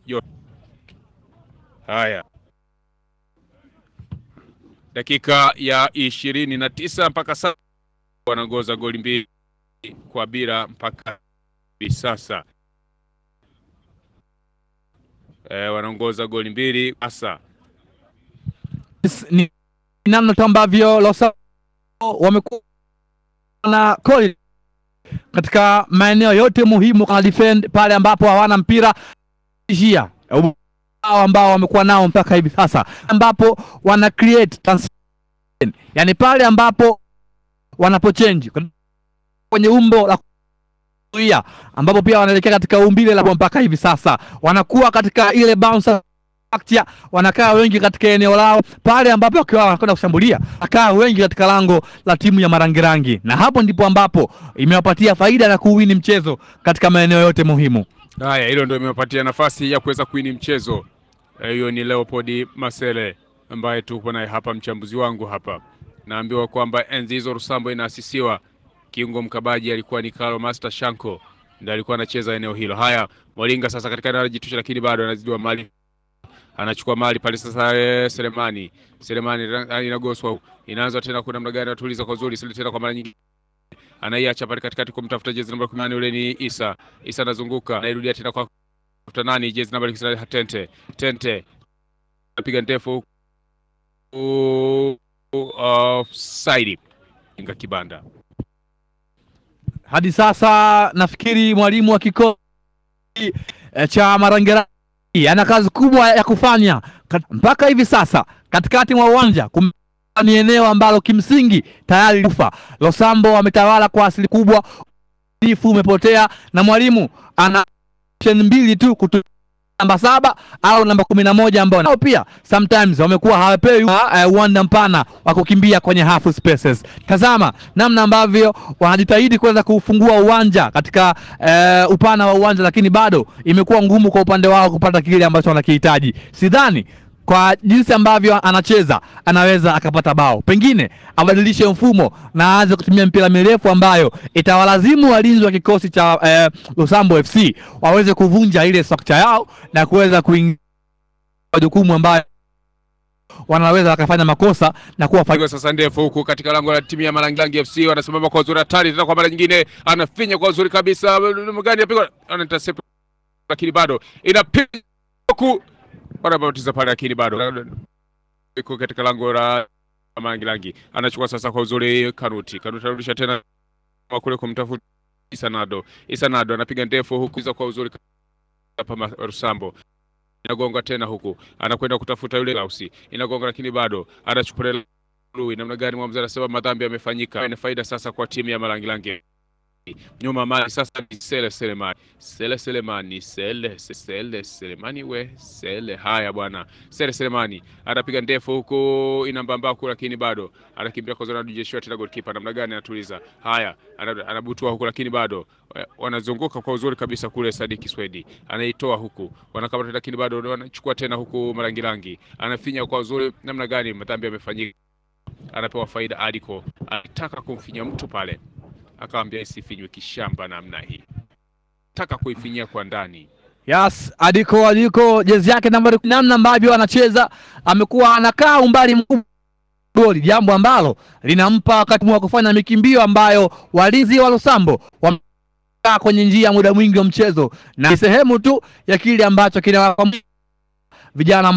yote. Haya, dakika ya ishirini na tisa mpaka sasa wanaongoza goli mbili kwa bila mpaka hivi sasa e, wanaongoza goli mbili sasa. ni namna tu ambavyo Los wamekuwa na koli katika maeneo yote muhimu kana defend pale ambapo hawana mpira ishia hao ambao wamekuwa nao mpaka hivi sasa, ambapo wana create transition, yani pale ambapo wanapochange kwenye umbo la kuzuia, ambapo pia wanaelekea katika umbile la mpaka hivi sasa wanakuwa katika ile bounce structure, wanakaa wengi katika eneo lao pale ambapo wakiwa wanakwenda kushambulia, akaa wengi katika lango la timu ya Marangirangi, na hapo ndipo ambapo imewapatia faida na kuwini mchezo katika maeneo yote muhimu. Haya, hilo ndio imewapatia nafasi ya kuweza kuini mchezo. Hiyo ni Leopold Masele ambaye tuko naye hapa, mchambuzi wangu hapa. Naambiwa kwamba enzi hizo Rusambo inaasisiwa, kiungo mkabaji alikuwa ni Carlo Master Shanko, ndiye alikuwa anacheza eneo hilo. Haya, Mwalinga sasa katika eneo anajitusha, lakini bado anazidiwa mali, anachukua mali pale sasa. Eh, Selemani Selemani inagoswa, inaanza tena, kuna namna gani atuliza kwa uzuri sile tena kwa mara nyingi anaiacha pale katikati kumtafuta jezi namba 18 yule ni Isa. Isa anazunguka anairudia tena kwa tafuta nani, jezi namba 19 Tente. Tente anapiga ndefu offside, inga kibanda. Hadi sasa nafikiri mwalimu wa kikosi e, cha Marangirangi ana kazi kubwa ya kufanya Kat, mpaka hivi sasa katikati mwa uwanja ni eneo ambalo kimsingi tayari ufa Losambo wametawala kwa asili kubwa, ifu umepotea na mwalimu ana option mbili tu kutu namba saba au namba kumi na moja ambao nao pia sometimes wamekuwa hawapewi uh, uwanda mpana wa kukimbia kwenye half spaces. Tazama namna ambavyo wanajitahidi kuweza kufungua uwanja katika uh, upana wa uwanja, lakini bado imekuwa ngumu kwa upande wao kupata kile ambacho wanakihitaji. Sidhani kwa jinsi ambavyo anacheza anaweza akapata bao. Pengine abadilishe mfumo na aanze kutumia mpira mirefu ambayo itawalazimu walinzi wa kikosi cha eh, Lusambo FC waweze kuvunja ile structure yao na kuweza kuingia jukumu ambayo wanaweza wakafanya makosa na kuwa Pigo sasa ndefu huku katika lango la timu ya Marangirangi FC, wanasimama kwa uzuri hatari tena, kwa mara nyingine anafinya kwa uzuri kabisa, gani apigwa anaintercept, lakini bado inapiga huku wanabatiza pale lakini bado iko katika lango la Marangirangi. Anachukua sasa kwa uzuri Kanuti. Kanuti anarudisha tena kule kumtafuta Isanado. Isanado anapiga ndefu huku za kwa uzuri hapa Rusambo. Inagonga tena huku. Anakwenda kutafuta yule Lausi. Inagonga lakini bado anachukua Lui. Namna gani mwamuzi anasema madhambi yamefanyika. Ina faida sasa kwa timu ya Marangirangi nyuma mali sasa ni Sele Selemani, Sele Selemani, Sele Sele Selemani, we Sele. Haya bwana, Sele Selemani anapiga ndefu huku inambamba huku, lakini bado anakimbia kwa zona Joshua, tena goalkeeper namna gani anatuliza. Haya, anabutua huku, lakini bado wanazunguka kwa uzuri kabisa kule. Sadiki Swedi anaitoa huku, wanakamata, lakini bado wanachukua tena huku. Marangirangi anafinya kwa uzuri namna gani, madhambi yamefanyika, anapewa faida. Aliko anataka kumfinya mtu pale akawambia isifinywe kishamba namna hii, taka kuifinyia kwa ndani. Yes, Adiko Adiko jezi yake nambari, namna ambavyo anacheza amekuwa anakaa umbali mkubwa goli, jambo ambalo linampa wakati wa kufanya mikimbio ambayo walinzi wa Lusambo wamekaa kwenye njia muda mwingi wa mchezo, na ni sehemu tu ya kile ambacho kina vijana